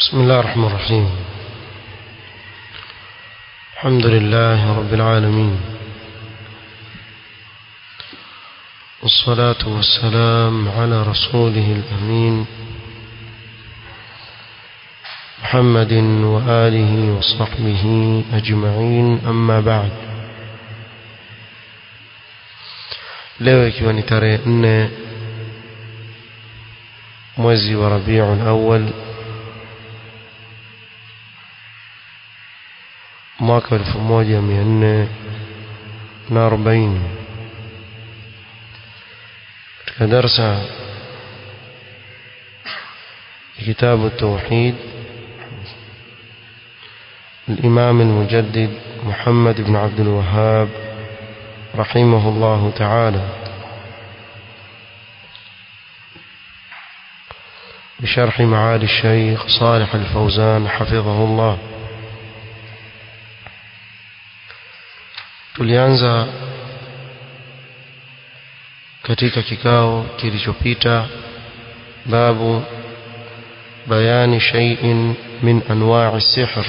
بسم الله الرحمن الرحيم الحمد لله رب العالمين والصلاة والسلام على رسوله الأمين محمد وآله وصحبه أجمعين أما بعد leo ikiwa ni tarehe nne mwezi wa rabiul awal mwaka elfu moja mia nne na arobaini katika darsa kitabu التوحيد الإمام المجدد محمد بن عبد الوهاب رحمه الله تعالى بشرح معالي الشيخ صالح الفوزان حفظه الله tulianza katika kikao kilichopita babu bayani shay'in min anwa'i sihr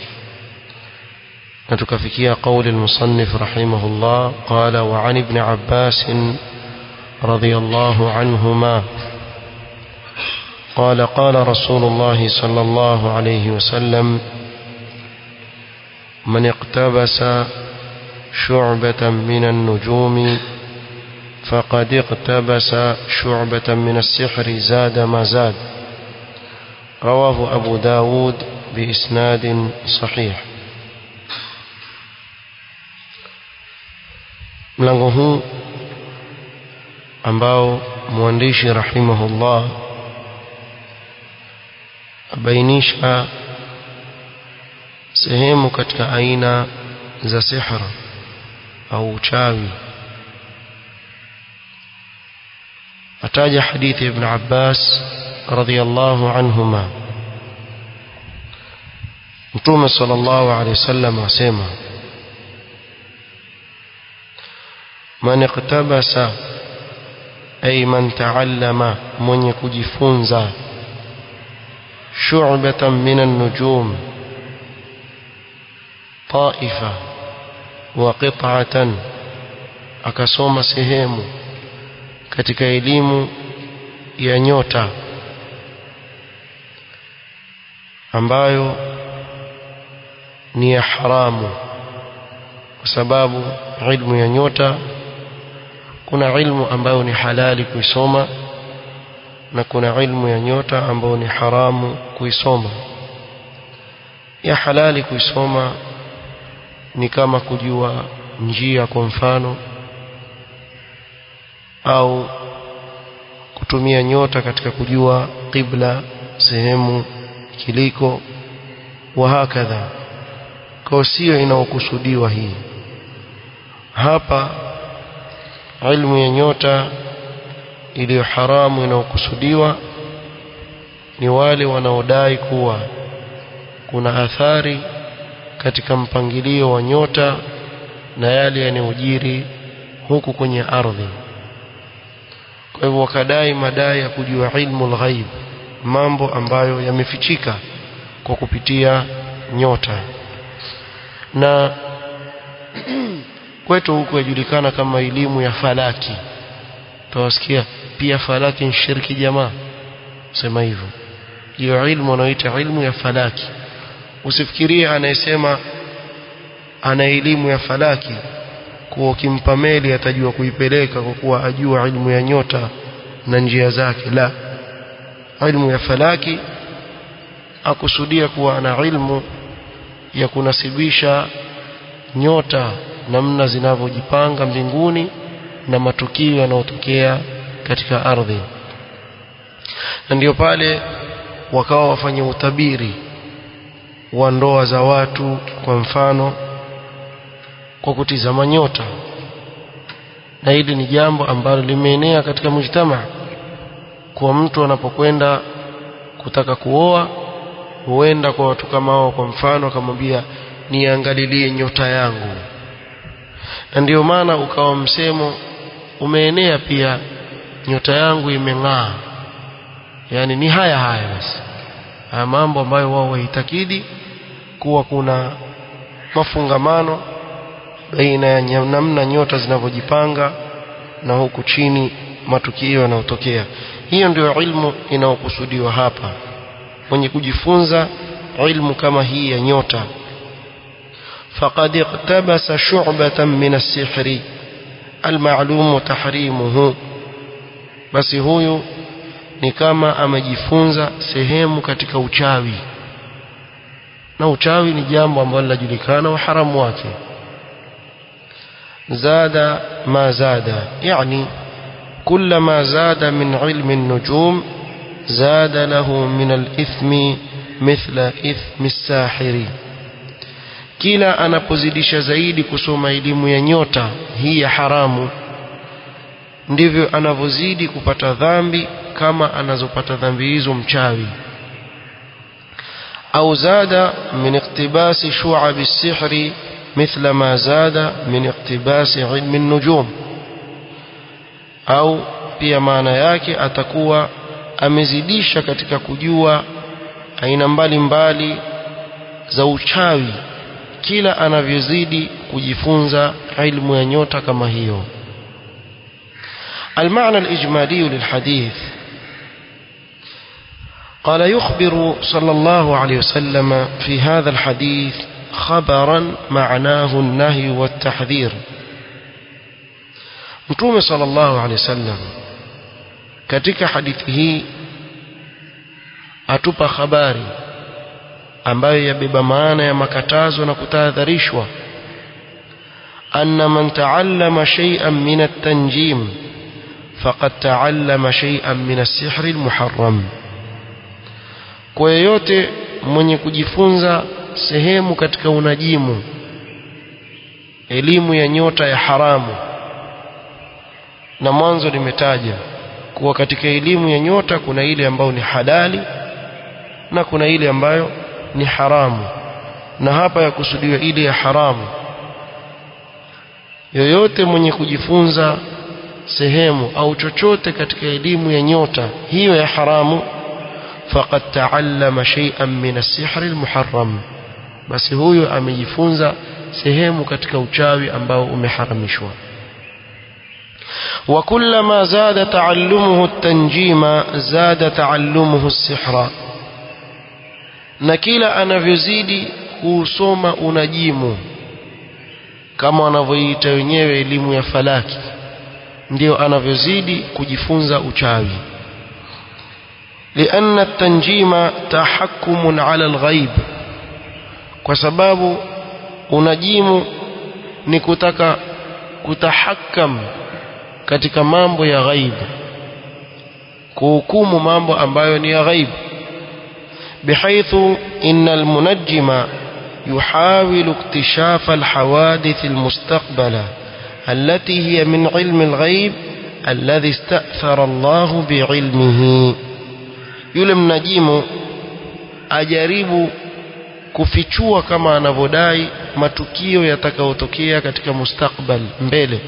na tukafikia قول المصنف رحمه الله قال وعن ابن عباس رضي الله عنهما قال قال رسول الله صلى الله عليه وسلم من اقتبس شعبة من النجوم فقد اقتبس شعبة من السحر زاد ما زاد رواه أبو داود بإسناد صحيح mlango huu ambao mwandishi rahimahullah abainisha sehemu katika aina za sihra au uchawi ataja hadithi ibn Abbas radhiyallahu anhuma Mtume sallallahu alayhi wasallam asema man iqtabasa ay man ta'allama mwenye kujifunza shu'batan min an-nujum ta'ifa wa qit'atan akasoma sehemu katika elimu ya nyota ambayo ni ya haramu kwa sababu ilmu ya nyota kuna ilmu ambayo ni halali kuisoma na kuna ilmu ya nyota ambayo ni haramu kuisoma ya halali kuisoma ni kama kujua njia kwa mfano au kutumia nyota katika kujua qibla sehemu kiliko wa hakadha kwa sio inaokusudiwa hii hapa ilmu ya nyota iliyo haramu inaokusudiwa ni wale wanaodai kuwa kuna athari katika mpangilio wa nyota na yale yanayojiri huku kwenye ardhi kwa hivyo wakadai madai ya kujua ilmu al-ghaib mambo ambayo yamefichika kwa kupitia nyota na kwetu huku yajulikana kama elimu ya falaki tawasikia pia falaki ni shirki jamaa sema hivyo hiyo ilmu wanaoita ilmu ya falaki usifikirie anayesema ana elimu ya falaki kuwa ukimpa meli atajua kuipeleka kwa kuwa ajua ilmu ya nyota na njia zake la ilmu ya falaki akusudia kuwa ana ilmu ya kunasibisha nyota namna zinavyojipanga mbinguni na matukio yanayotokea katika ardhi na ndio pale wakawa wafanya utabiri wa ndoa za watu kwa mfano kwa kutizama nyota na hili ni jambo ambalo limeenea katika mujtama kwa mtu anapokwenda kutaka kuoa huenda kwa watu kama hao kwa mfano akamwambia niangalilie nyota yangu na ndio maana ukawa msemo umeenea pia nyota yangu imeng'aa yani ni haya haya basi haya mambo ambayo wao waitakidi kuwa kuna mafungamano baina ya namna nyota zinavyojipanga na huku chini matukio yanayotokea hiyo ndio ilmu inayokusudiwa hapa mwenye kujifunza ilmu kama hii ya nyota faqad iqtabasa shu'batan min as-sihri al-ma'lum tahrimuhu basi huyu ni kama amejifunza sehemu katika uchawi na uchawi ni jambo ambalo linajulikana uharamu wake زاد ما زاد يعني كلما زاد من علم النجوم زاد له من الإثم مثل إثم الساحر kila anapozidisha zaidi kusoma elimu ya nyota hii ya haramu ndivyo anavyozidi kupata dhambi kama anazopata dhambi hizo mchawi au zada min iktibasi shu'ab as-sihri مثل ما زاد من اقتباس علم النجوم au pia maana yake atakuwa amezidisha katika kujua aina mbalimbali za uchawi kila anavyozidi kujifunza ilmu ya nyota kama hiyo المعنى الإجمالي للحديث قال يخبر صلى الله عليه وسلم في هذا الحديث خبرا معناه النهي والتحذير متوم صلى الله عليه وسلم katika hadithi hii atupa habari ambayo yabeba maana ya makatazo na kutahadharishwa anna man taallama shay'an min at-tanjim faqad taallama shay'an min as-sihr al-muharram kwa yeyote mwenye kujifunza sehemu katika unajimu elimu ya nyota ya haramu na mwanzo nimetaja kuwa katika elimu ya nyota kuna ile ambayo ni halali na kuna ile ambayo ni haramu na hapa ya kusudiwa ile ya haramu yoyote mwenye kujifunza sehemu au chochote katika elimu ya nyota hiyo ya haramu faqad taallama shay'an min as-sihr al-muharram basi huyo amejifunza sehemu katika uchawi ambao umeharamishwa وكلما زاد تعلمه التنجيم زاد تعلمه السحر na kila anavyozidi kusoma unajimu kama wanavyoita wenyewe elimu ya falaki ndio anavyozidi kujifunza uchawi لأن التنجيم تحكم على الغيب kwa sababu unajimu ni kutaka kutahakam katika mambo ya ghaibu kuhukumu mambo ambayo ni ya ghaibu بحيث إن المنجم يحاول اكتشاف الحوادث المستقبلة التي هي من علم الغيب الذي استأثر الله بعلمه yule mnajimu ajaribu kufichua kama anavyodai matukio yatakayotokea katika mustakbal mbele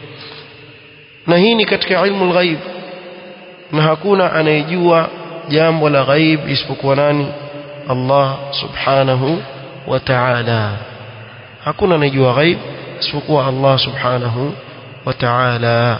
na hii ni katika ilmu lghaib na hakuna anayejua jambo la ghaib isipokuwa nani Allah subhanahu wa ta'ala hakuna anayejua ghaib isipokuwa Allah subhanahu wa ta'ala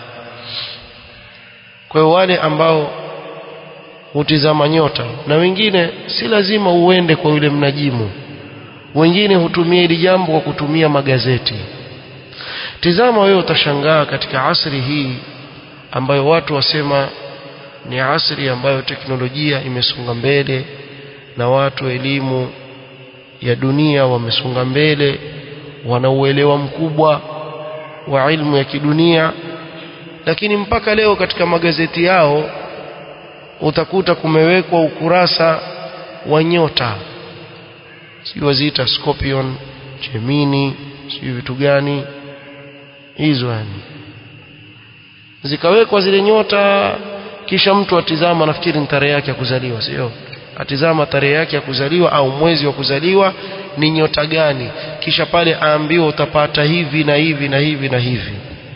kwa hiyo wale ambao hutizama nyota na wengine si lazima uende kwa yule mnajimu wengine hutumia hili jambo kwa kutumia magazeti tizama wewe utashangaa katika asri hii ambayo watu wasema ni asri ambayo teknolojia imesonga mbele na watu elimu ya dunia wamesonga mbele wana uelewa mkubwa wa ilmu ya kidunia lakini mpaka leo katika magazeti yao utakuta kumewekwa ukurasa wa nyota sijui waziita scorpion gemini sijui vitu gani hizo yani zikawekwa zile nyota kisha mtu atizama nafikiri ni tarehe yake ya kuzaliwa sio atizama tarehe yake ya kuzaliwa au mwezi wa kuzaliwa ni nyota gani kisha pale aambiwa utapata hivi na hivi na hivi na hivi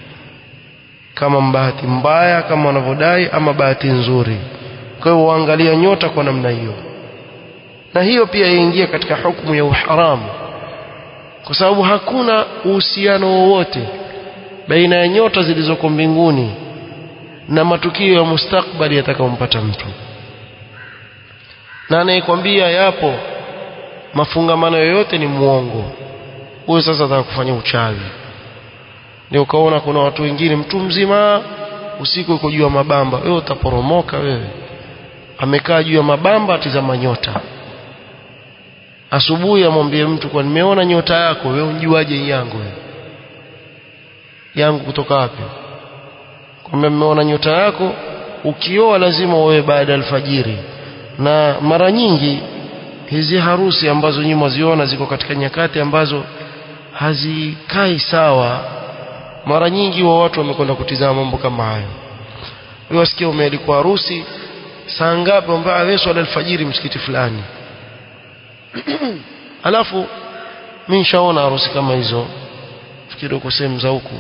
kama bahati mbaya kama wanavyodai ama bahati nzuri kwa hiyo uangalia nyota kwa namna hiyo na hiyo pia yaingia katika hukumu ya uharamu kwa sababu hakuna uhusiano wowote baina ya nyota zilizoko mbinguni na matukio ya mustakbali yatakayompata mtu na anayekwambia yapo mafungamano yoyote ni muongo huyo sasa ataka kufanya uchawi ndio ukaona kuna watu wengine mtu mzima usiku uko juu ya mabamba wewe utaporomoka wewe amekaa juu ya mabamba atizama nyota asubuhi amwambie mtu kwa nimeona nyota yako wewe unjuaje yangu wewe yangu kutoka wapi kwamba mmeona nyota yako ukioa lazima uwe baada alfajiri na mara nyingi hizi harusi ambazo nyinyi mwaziona ziko katika nyakati ambazo hazikai sawa mara nyingi wa watu wamekwenda kutizama mambo kama hayo wewe wasikia umealikwa harusi saa ngapi ambao wewe swala alfajiri msikiti fulani alafu mimi nishaona harusi kama hizo fikiri uko sehemu za huku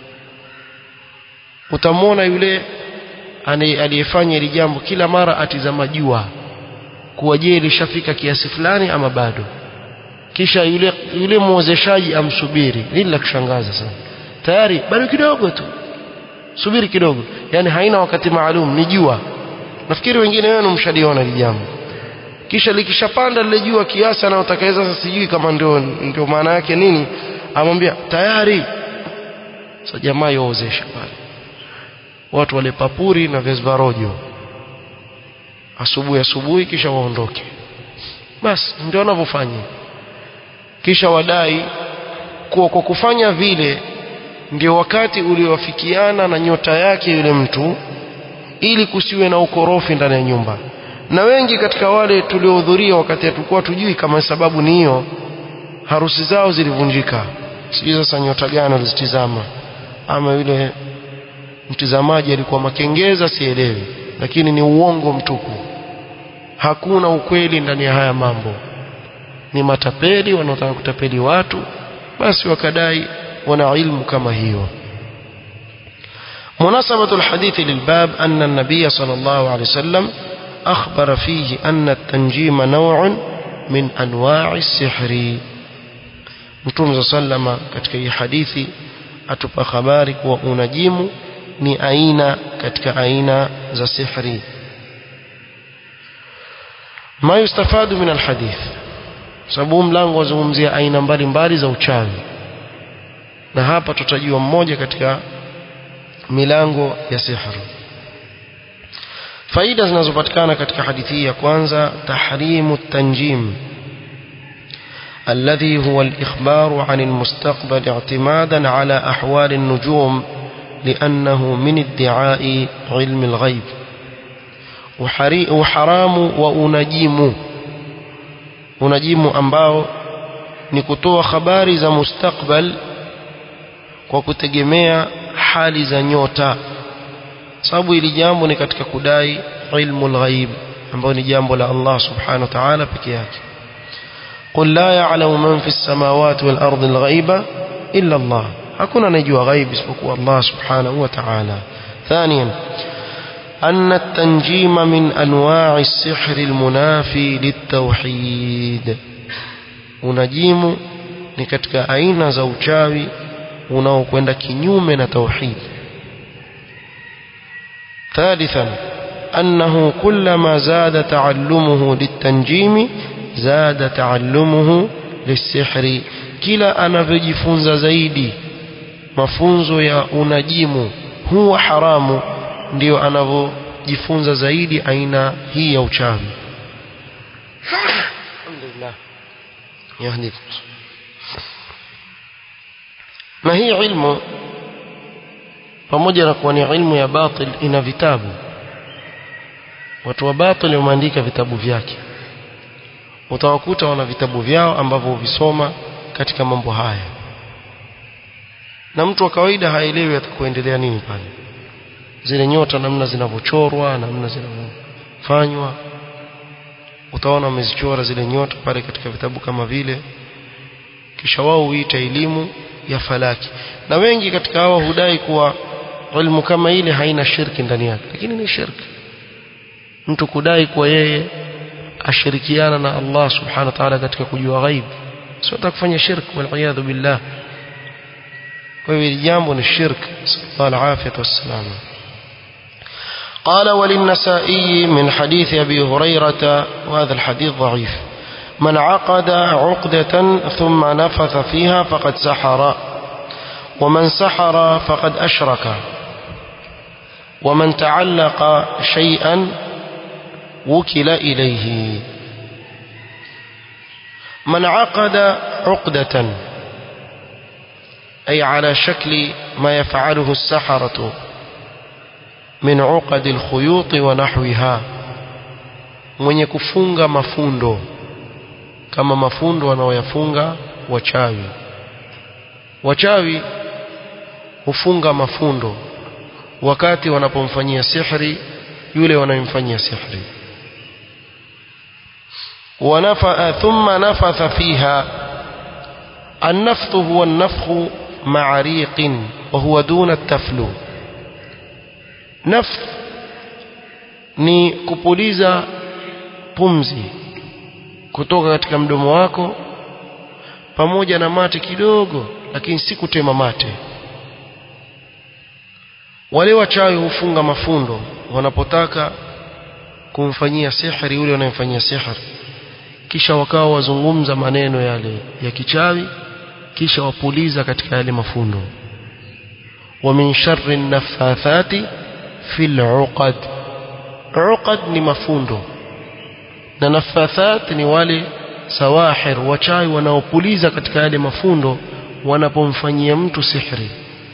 utamwona yule aliyefanya hili jambo kila mara atizama jua kuwa je lishafika kiasi fulani ama bado kisha yule yule muozeshaji amsubiri nini la kushangaza sana tayari bado kidogo tu subiri kidogo yani haina wakati maalum ni jua nafikiri wengine wenu mshaliona hili jambo kisha likishapanda lile jua kiasi anayotakaweza sasa sijui kama ndio ndio maana yake nini amwambia tayari sasa jamaa yoozesha pale watu wale papuri na vesvarojo asubuhi asubuhi kisha waondoke basi ndio wanavyofanya kisha wadai kuwa kwa kufanya vile ndio wakati uliowafikiana na nyota yake yule mtu ili kusiwe na ukorofi ndani ya nyumba na wengi katika wale tuliohudhuria wakati hatukuwa tujui kama sababu ni hiyo harusi zao zilivunjika sijui sasa nyota gani walizitizama ama yule mtizamaji alikuwa makengeza sielewi lakini ni uongo mtupu hakuna ukweli ndani ya haya mambo ni matapeli wanaotaka kutapeli watu basi wakadai wana ilmu kama hiyo مناسبة الحديث للباب أن النبي صلى الله عليه وسلم أخبر فيه أن التنجيم نوع من أنواع السحر Mtume sallama katika hii hadithi atupa habari kuwa unajimu ni aina katika aina za sihri ma yustafadu min alhadith sababu mlango wazungumzia aina mbalimbali za uchawi na hapa tutajua mmoja katika milango ya sihri faida zinazopatikana katika hadithi hii ya kwanza tahrimu tanjim الذي هو الإخبار عن المستقبل اعتمادا على أحوال النجوم لأنه من ادعاء علم الغيب وحرام وأنجيم أنجيم أنباو نكتوى خباري za mustakbal kwa kutegemea hali za nyota sababu hili jambo ni katika kudai ilmu lghaib ambayo ni jambo la Allah subhanahu wa ta'ala peke yake قل لا يعلم من في السماوات والأرض الغيب إلا الله hakuna anayejua ghaib isipokuwa Allah subhanahu wa ta'ala ثانيا أن التنجيم من أنواع السحر المنافي للتوحيد unajimu ni katika aina za uchawi unaokwenda kinyume na tauhid ثالثا أنه كلما زاد تعلمه للتنجيم زاد تعلمه للسحر kila anavyojifunza zaidi mafunzo ya unajimu huwa haramu ndio anavyojifunza zaidi aina hii ya uchawi alhamdulillah yahdikum na hii ilmu pamoja na kuwa ni ilmu ya batil ina vitabu watu wa batil wameandika vitabu vyake utawakuta wana vitabu vyao ambavyo huvisoma katika mambo haya na mtu wa kawaida haelewi atakuendelea nini pale zile nyota namna zinavyochorwa namna zinavyofanywa utaona wamezichora zile nyota pale katika vitabu kama vile kisha wao huita elimu ya falaki na wengi katika hao hudai kuwa ilmu kama ile haina shirki ndani yake lakini ni shirki mtu kudai kuwa yeye ashirikiana na Allah subhanahu wa ta'ala katika kujua ghaib sio kufanya shirk wal billah kwa hivyo jambo ni shirk sallallahu alayhi wasallam قال وللنسائي من حديث أبي هريرة وهذا الحديث ضعيف من عقد عقدة ثم نفث فيها فقد سحر ومن سحر فقد أشرك ومن تعلق شيئا وكل إليه من عقد عقدة أي على شكل ما يفعله السحرة من عقد الخيوط ونحوها mwenye kufunga mafundo kama mafundo wanaoyafunga wachawi wachawi hufunga mafundo wakati wanapomfanyia sihri yule wanayemfanyia sihri ونفأ ثم نفث فيها النفث هو النفخ مع ريق وهو دون التفلو نفث ni kupuliza pumzi kutoka katika mdomo wako pamoja na mate kidogo lakini si kutema mate wale wachawi hufunga mafundo wanapotaka kumfanyia sihri yule wanayemfanyia sihri kisha wakawa wazungumza maneno yale ya kichawi kisha wapuliza katika yale mafundo wa min sharri naffathati fil uqad uqad ni mafundo na naffathat ni wale sawahir wachawi wanaopuliza katika yale mafundo wanapomfanyia mtu sihri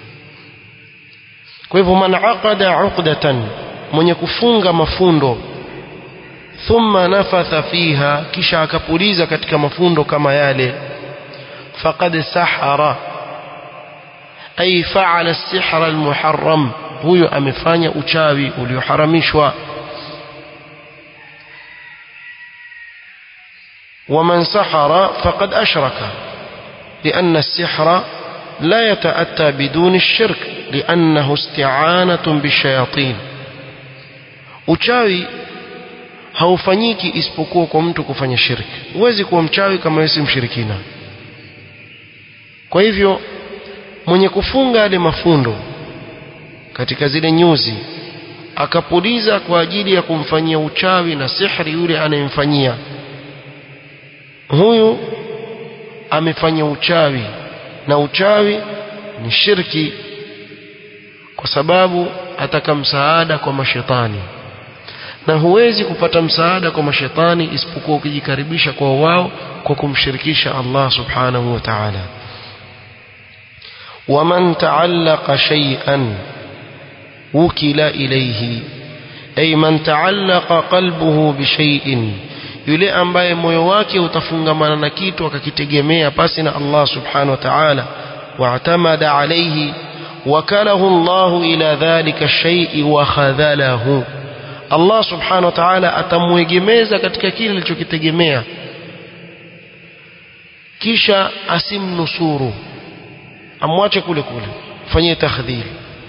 kwa hivyo man aqada uqdatan mwenye kufunga mafundo thumma nafatha fiha kisha akapuliza katika mafundo kama yale faqad sahara ay fa'ala as-sihra al-muharram huyo amefanya uchawi ulioharamishwa ومن سحر فقد أشرك لأن السحر لا يتأتى بدون الشرك لأنه استعانة بالشياطين uchawi haufanyiki isipokuwa kwa mtu kufanya shirki huwezi kuwa mchawi kama wewe si mshirikina kwa hivyo mwenye kufunga yale mafundo katika zile nyuzi akapuliza kwa ajili ya kumfanyia uchawi na sihri yule anayemfanyia huyu amefanya uchawi na uchawi ni shirki kwa sababu ataka msaada kwa mashetani na huwezi kupata msaada kwa mashetani isipokuwa ukijikaribisha kwa wao kwa kumshirikisha Allah subhanahu wa ta'ala waman ta'allaqa shay'an wukila ilayhi ay man ta'allaqa qalbuhu bi shay'in yule ambaye moyo wake utafungamana na kitu akakitegemea pasi na Allah subhanahu wa ta'ala wa'tamada alayhi wakalahu Allah ila dhalika shay'i wa khadhalahu Allah subhanahu wa ta'ala atamwegemeza katika kile alichokitegemea kisha asimnusuru amwache kule kule fanyie takhdhir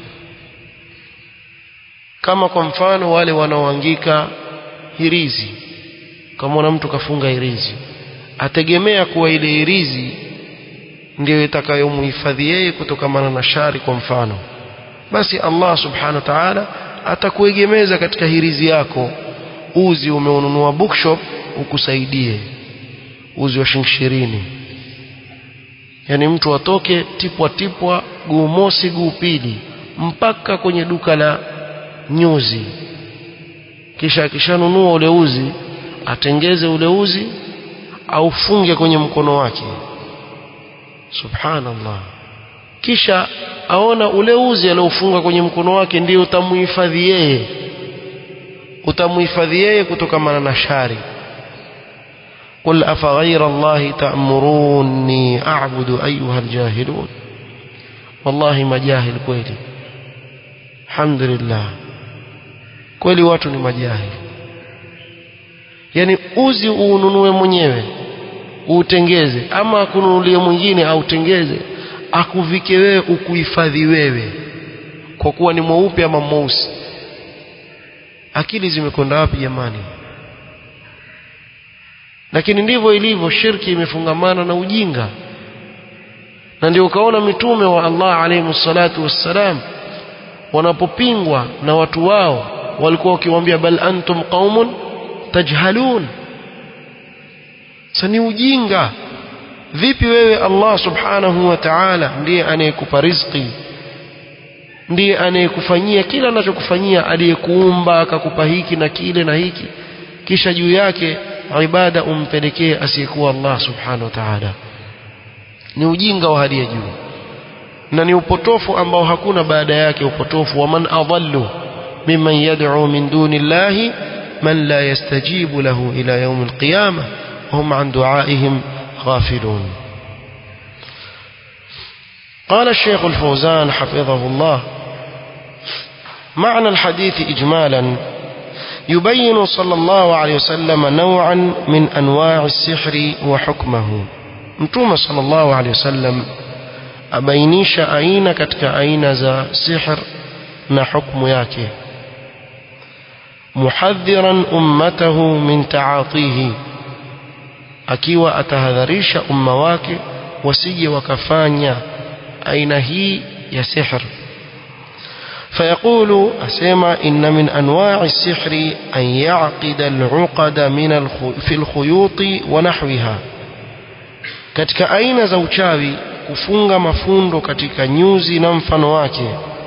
kama kwa mfano wale wanaoangika hirizi kama mtu kafunga hirizi ategemea kuwa ile hirizi ndio itakayomhifadhi yeye kutokamana na shari kwa mfano basi Allah subhanahu wa ta'ala atakuegemeza katika hirizi yako uzi umeununua bookshop ukusaidie uzi wa shilingi ishirini yani mtu atoke tipwa tipwa guu mosi guu pili mpaka kwenye duka la nyuzi kisha akishanunua ule uzi atengeze ule uzi aufunge kwenye mkono wake subhanallah kisha aona ule uzi aliofunga kwenye mkono wake ndio utamuhifadhi yeye utamuhifadhi yeye kutokamana na shari قل أفغير الله تأمروني أعبد أيها الجاهلون والله ما جاهل kweli الحمد لله kweli watu ni majahili yani uzi uununue mwenyewe utengeze ama akununulie mwingine autengeze akuvike wewe ukuhifadhi wewe kwa kuwa ni mweupe ama mweusi akili zimekwenda wapi jamani lakini ndivyo ilivyo shirki imefungamana na ujinga na ndio ukaona mitume wa Allah alayhi salatu wassalam wanapopingwa na watu wao walikuwa wakiwaambia bal antum qaumun tajhalun sani ujinga vipi wewe Allah subhanahu wa ta'ala ndiye anayekupa riziki ndiye anayekufanyia kila anachokufanyia aliyekuumba akakupa hiki na kile na hiki kisha juu yake ibada umpelekee asiyekuwa Allah subhanahu wa ta'ala ni ujinga wa hali ya juu na ni upotofu ambao hakuna baada yake upotofu wa man adallu mimman yad'u min duni llahi man la yastajibu lahu ila yawm alqiyamah وهم عن دعائهم غافلون قال الشيخ الفوزان حفظه الله معنى الحديث إجمالا يبين صلى الله عليه وسلم نوعا من أنواع السحر وحكمه متوم صلى الله عليه وسلم أبينيش أين كتك أين ذا سحر نحكم ياكي محذرا أمته من تعاطيه akiwa atahadharisha umma wake wasije wakafanya aina hii ya sihr فيقول أسيما إن من أنواع السحر أن يعقد العقد من الخ... في الخيوط ونحوها katika aina za uchawi kufunga mafundo katika nyuzi na mfano wake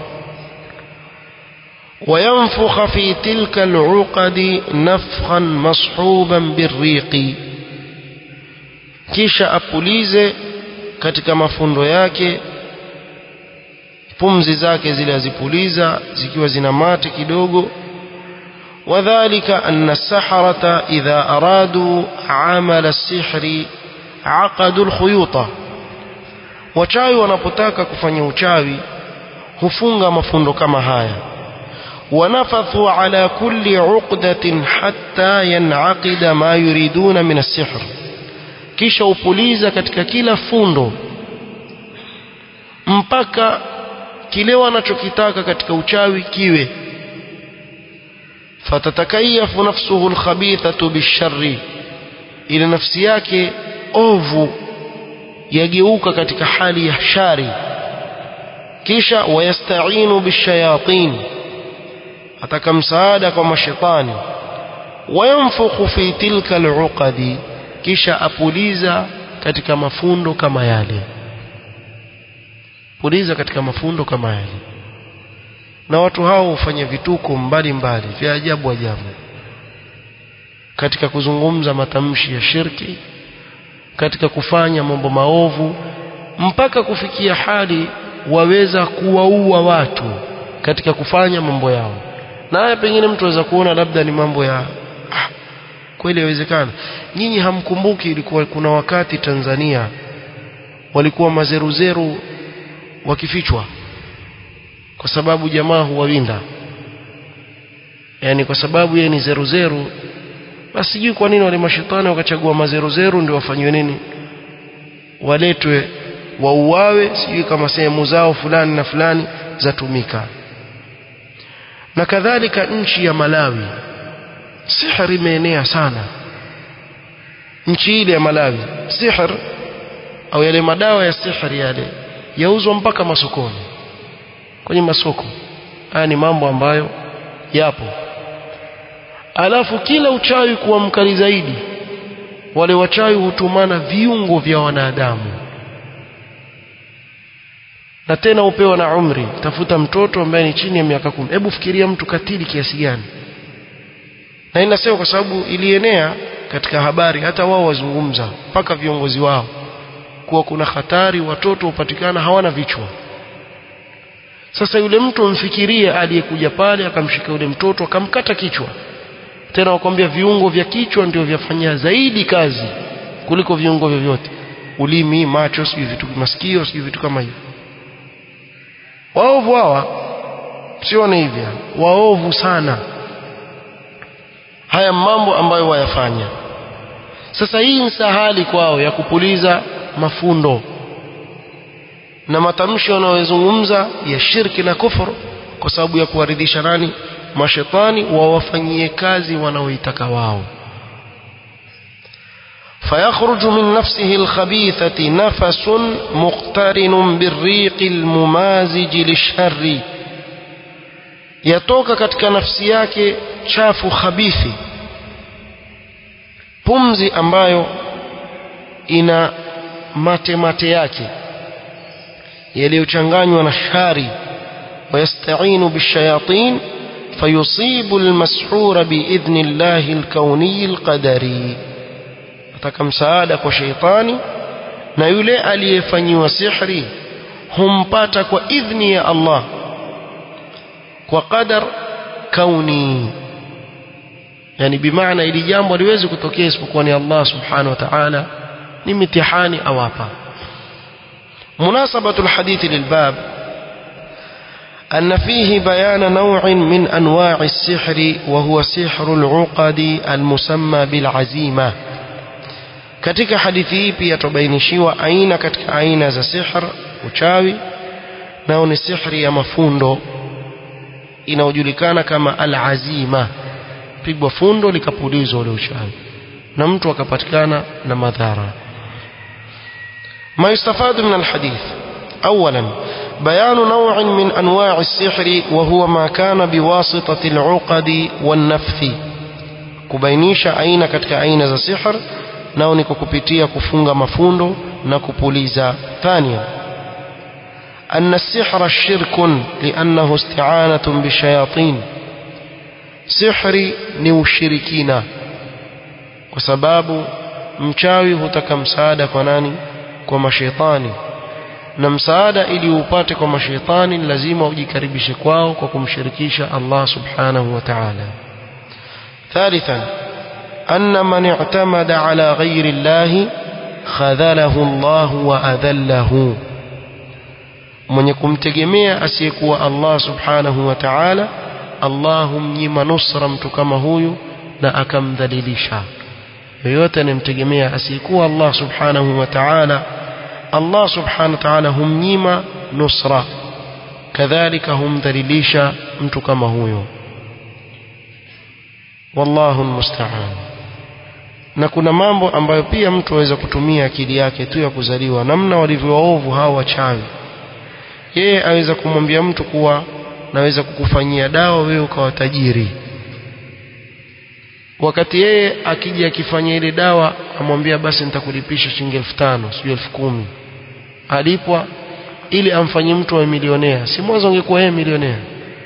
وينفخ في تلك العقد نفخا مصحوبا بالريق kisha apulize katika mafundo yake pumzi zake zile azipuliza zikiwa zina mate kidogo وذلك أن السحرة إذا أرادوا عمل السحر عقدوا الخيوط wachawi wanapotaka kufanya uchawi hufunga mafundo kama haya ونفثوا على كل عقدة حتى ينعقد ما يريدون من السحر kisha upuliza katika kila fundo mpaka kile wanachokitaka katika uchawi kiwe fatatakayafu nafsuhu alkhabithatu bisharri ile nafsi yake ovu yageuka katika hali ya shari kisha wayastainu bishayatin ataka msaada kwa mashetani wayanfukhu fi tilka aluqadi kisha apuliza katika mafundo kama yale puliza katika mafundo kama yale na watu hao hufanya vituko mbalimbali vya ajabu ajabu katika kuzungumza matamshi ya shirki katika kufanya mambo maovu mpaka kufikia hali waweza kuwaua watu katika kufanya mambo yao na haya pengine mtu aweza kuona labda ni mambo ya ah, kweli yawezekana nyinyi hamkumbuki ilikuwa kuna wakati Tanzania walikuwa mazeruzeru wakifichwa kwa sababu jamaa huwawinda yani kwa sababu yeye ni zeruzeru basi sijui kwa nini wale mashetani wakachagua mazeruzeru ndio wafanywe nini waletwe wauawe sijui kama sehemu zao fulani na fulani zatumika na kadhalika nchi ya Malawi sihr imeenea sana nchi ile ya Malawi sihr au yale madawa ya sihr yale yauzwa mpaka masokoni kwenye masoko haya ni mambo ambayo yapo alafu kila uchawi kuwa mkali zaidi wale wachawi hutumana viungo vya wanadamu na tena upewa na umri tafuta mtoto ambaye ni chini ya miaka kumi hebu fikiria mtu katili kiasi gani na inasema kwa sababu ilienea katika habari hata wao wazungumza mpaka viongozi wao kuwa kuna hatari watoto hupatikana hawana vichwa sasa yule mtu mfikirie aliyekuja pale akamshika yule mtoto akamkata kichwa tena wakwambia viungo vya kichwa ndio vyafanya zaidi kazi kuliko viungo vyovyote ulimi macho sijui vitu masikio sijui vitu kama hivyo waovu hawa sione hivyo waovu sana haya mambo ambayo wayafanya sasa hii ni sahali kwao ya kupuliza mafundo na matamshi wanayozungumza ya shirki na kufuru kwa sababu ya kuwaridhisha nani mashetani wawafanyie kazi wanaoitaka wao فيخرج من نفسه الخبيثة نفس مقترن بالريق الممازج للشر يتوك katika nafsi yake chafu khabithi pumzi ambayo ina mate mate yake yaliyochanganywa na shari ويستعين بالشياطين فيصيب المسحور بإذن الله الكوني القدري ataka msaada kwa sheitani na yule aliyefanyiwa sihri humpata kwa idhni ya Allah kwa qadar kauni yani bimaana ili jambo haliwezi kutokea isipokuwa ni Allah subhanahu wa ta'ala ni mitihani awapa munasabatu alhadithi lilbab أن فيه بيان نوع من أنواع السحر وهو سحر العقد المسمى بالعزيمة katika hadithi hii pia tubainishiwa aina katika aina za sihr uchawi nao ni sihri ya mafundo inayojulikana kama al-azima pigwa fundo likapulizwa ule uchawi na mtu akapatikana na madhara ما يستفاد من الحديث أولا بيان نوع من أنواع السحر وهو ما كان بواسطة العقد والنفث كبينيش أين كتك أين ذا سحر nao ni kwa kupitia kufunga mafundo na kupuliza thania أن السحر شرك لأنه استعانة بالشياطين سحري ni ushirikina kwa sababu mchawi hutaka msaada kwa nani kwa mashaitani na msaada ili upate kwa mashaitani lazima ujikaribishe kwao kwa kumshirikisha Allah subhanahu wa ta'ala ثالثا أن من اعتمد على غير الله خذله الله وأذله mwenye kumtegemea asiyekuwa Allah subhanahu wa ta'ala Allah humnyima nusra mtu kama huyu na akamdhalilisha yoyote anemtegemea asiyekuwa Allah subhanahu wa ta'ala Allah subhanahu wa ta'ala humnyima nusra kadhalika humdhalilisha mtu kama huyo wallahu almusta'an na kuna mambo ambayo pia mtu aweza kutumia akili yake tu ya kuzaliwa namna walivyo waovu hao wachawi yeye aweza kumwambia mtu kuwa naweza kukufanyia dawa wewe ukawa tajiri wakati yeye akija akifanya ile dawa amwambia basi nitakulipisha shilingi elfu tano sijui elfu kumi alipwa ili amfanyie mtu wa milionea si mwanzo angekuwa yeye milionea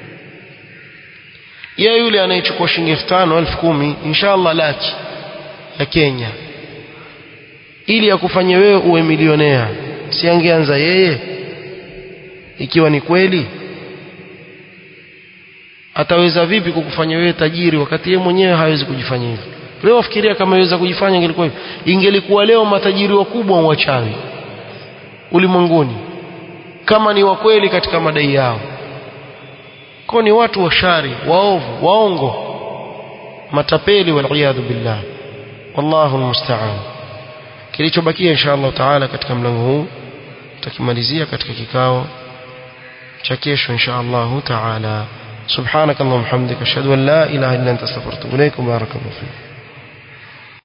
yeye yule anayechukua shilingi elfu tano elfu kumi inshallah laki ya Kenya ili akufanye wewe uwe milionea si angeanza yeye ikiwa ni kweli ataweza vipi kukufanya wewe tajiri wakati yeye mwenyewe hawezi kujifanya hivyo leo fikiria kama iweza kujifanya ingelikuwa hivyo ingelikuwa leo matajiri wakubwa wachawi ulimwenguni kama ni wa kweli katika madai yao kwa ni watu washari waovu waongo matapeli waliyadhu billah wallahu almusta'an kilichobakia insha Allah taala katika mlango huu tutakimalizia katika kikao cha kesho insha Allah taala سبحانك اللهم وبحمدك اشهد ان لا اله الا انت استغفرك واتوب اليك وبارك الله فيك